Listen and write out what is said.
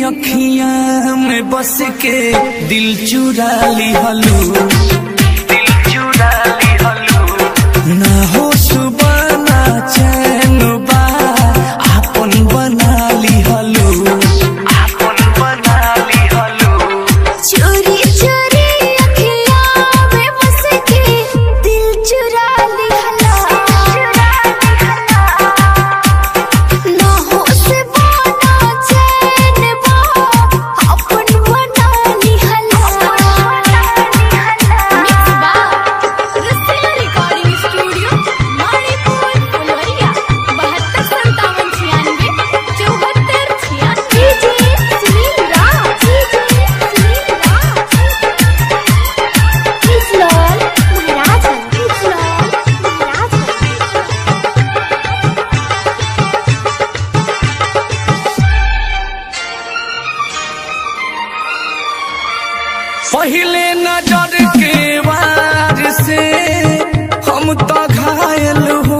अखिया में बस के दिल चुरा ली हलू दिल चुरा ली हलू ना हो सुबह ना चैन बा आपन बना ली हलू आपन बना ली हलू चोरी चोरी अखियाँ में बस के दिल चुरा ली हला ना हो से बना चैन बा अपन बना ली हला मिक्स बा रसिया रिकॉर्डिंग स्टूडियो मणिपुर फुलवरिया बहत्तर संतावन छियानवे चौहत्तर छियानवे सुनील राज सुनील राज किसलौल महाराजगंज किसलौल महाराजगंज पहले नजर के वार से हम तो घायल हो